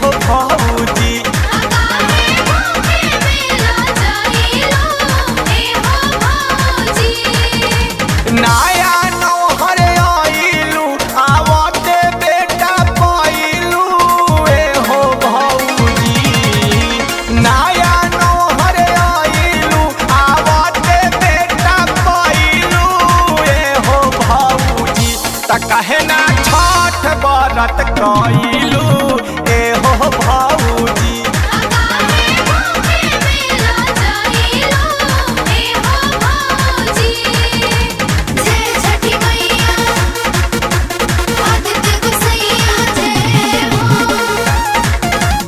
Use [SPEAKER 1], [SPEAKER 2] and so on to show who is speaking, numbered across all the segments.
[SPEAKER 1] हो भौजी
[SPEAKER 2] अकाले भूखे मेला जाइलो ए हो भौजी
[SPEAKER 1] नाया नौहर आइलू आवते बेटा पाइलू ए हो भौजी नाया नौहर आइलू आवते बेटा पाइलू ए हो भौजी त कहे ना छठ बरत कइलू ए हो भौजी
[SPEAKER 2] अकाले भूखे मेला जाइलो ए हो भौजी जय छठी मैया आदित्य गोसैया जय हो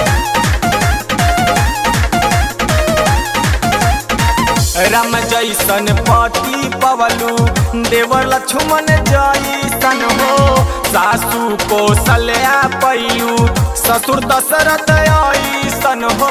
[SPEAKER 1] राम जैसन पति पवलू देवर लक्ष्मण जैसन हो सासू कौशल्या पैलू ससुर दशरथ ऐसन हो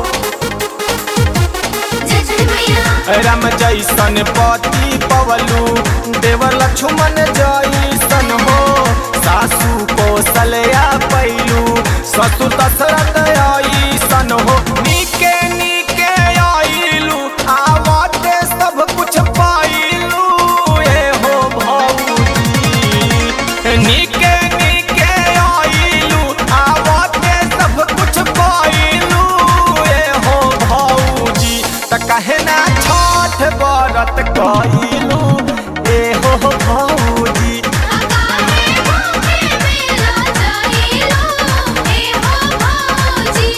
[SPEAKER 2] जय छठी मैया
[SPEAKER 1] राम जैसन पति पवलू देवर लक्ष्मण जैसन हो सासू कौशल्या पैलू ससुर दशरथ ऐसन हो नीके नीके आइलू आवते सब कुछ पाइलू ए हो भौजी नीके नीके आइलू आवते सब कुछ पाइलू ए हो भौजी त कहे ना छठ बरत कइलू ए हो भौजी
[SPEAKER 2] अकाले भूखे मेला जाइलो ए हो भौजी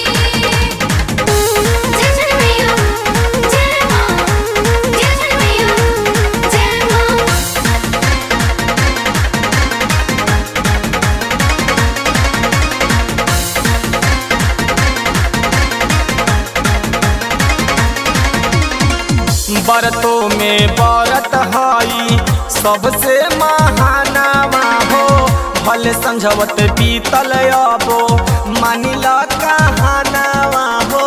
[SPEAKER 2] जय छठी मैया जय मां जय छठी मैया जय मां
[SPEAKER 1] बरतों में बरत हई सबसे महानावा हो भले समझवत बीतल अबो मानिल कहानावा हो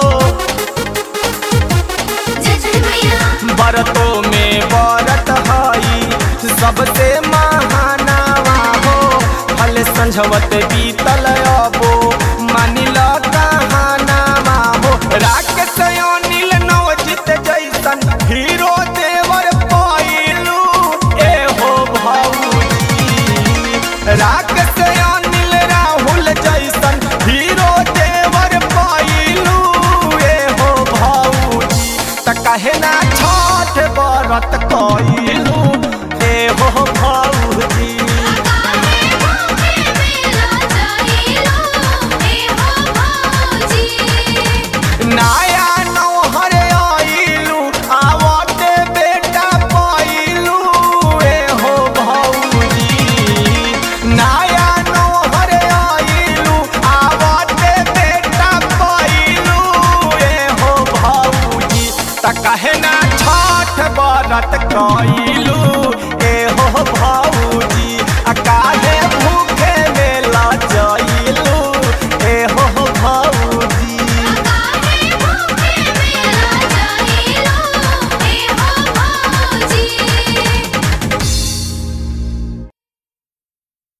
[SPEAKER 2] जय छठी मैया
[SPEAKER 1] बरतों में बरत हई सबसे महानावा हो भले समझवत बीतल अबो मानिल कहानावा हो राकेश अनिल नवजित जैसन हीरो देवर पाइलू ए हो भौजी राकेश अनिल राहुल जैसन हीरो देवर पाइलू ए हो भौजी त कहे ना छठ बरत कइलू ए हो भौजी
[SPEAKER 2] अकाले भूखे मेला जाइलो ए हो भौजी
[SPEAKER 1] नाया नौहर आइलू आवते बेटा पाइलू ए हो भौजी नाया नौहर आइलू आवते बेटा पाइलू ए हो भौजी त कहे ना छठ बरत कइलू